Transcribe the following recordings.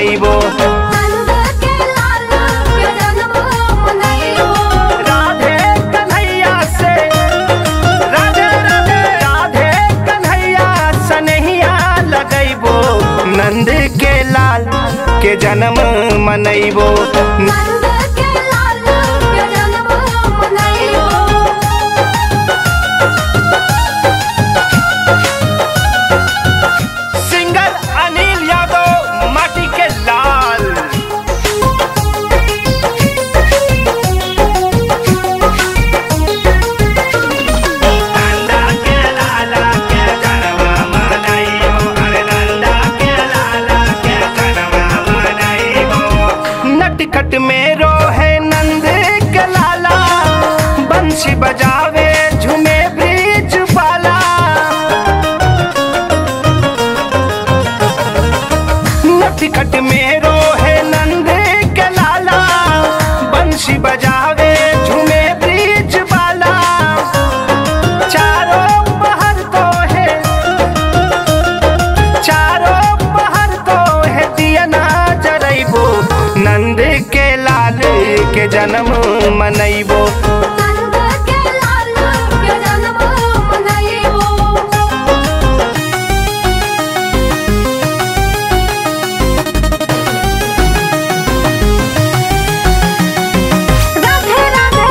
मनैबो नंद के लाल के जन्म मनैबो राधे कन्हैया से राधे राधे राधे कन्हैया सनहिया लगैबो नंद के लाल के जन्म मनैबो नंद के लाल के जन्म मनैबो सिंगर अनिल यादव माटी के लाल नंदा के लाला के जनवा मनाइबो अरे नंदा के लाला के जनवा मनाइबो नटखट में रोहे नंद के लाला बंसी बजावे झूमे ब्रिज वाला नटखट में रोहे नंद के लाला बंसी बजावे झूमे ब्रिज वाला चारों पहर तो है चारों पहर तो है दिया ना जरैबो नंद के लाल के जन्म मनैबो नंद के लाल के जन्म मनैबो राधे राधे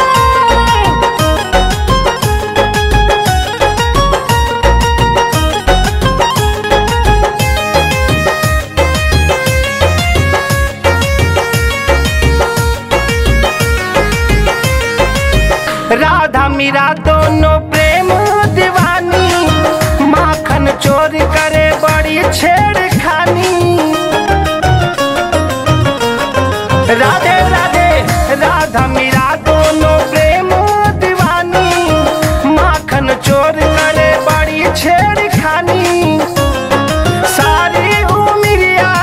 राधा मीरा दोनों प्रेम दीवानी माखन चोर करे बड़ी छेड़खानी राधे राधे राधा मीरा दोनों प्रेम दीवानी माखन चोर करे बड़ी छेड़खानी सारी उमिरिया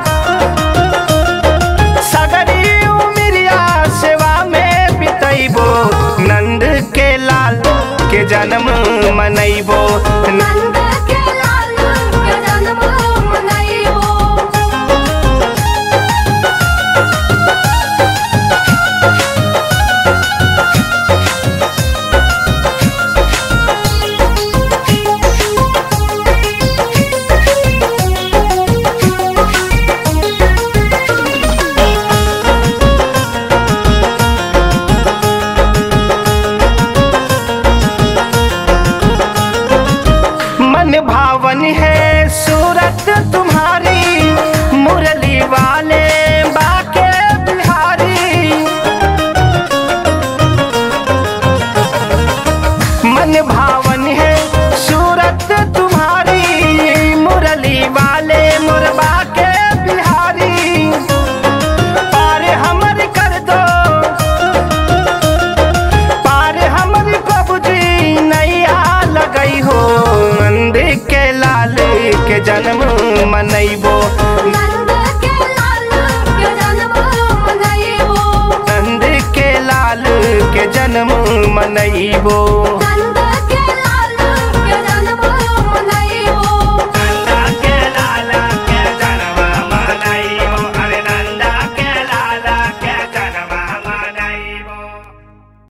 सगरी उमिरिया सेवा में बितैबो नंद के लाल के जन्म मनैबो नंद के लाल के जन्म मनैबो मन भावन है सूरत तुम्हारी मुरली वाले बाके बिहारी मन भावन है सूरत तुम्हारी मुरली वाले मुरबा के बिहारी पार हमर कर दो पार हमर प्रभु जी नैया लगई हो नंद के लाल के जन्म मनैबो नंद के लाल के जन्म मनैबो नंद के लाल के जन्म मनैबो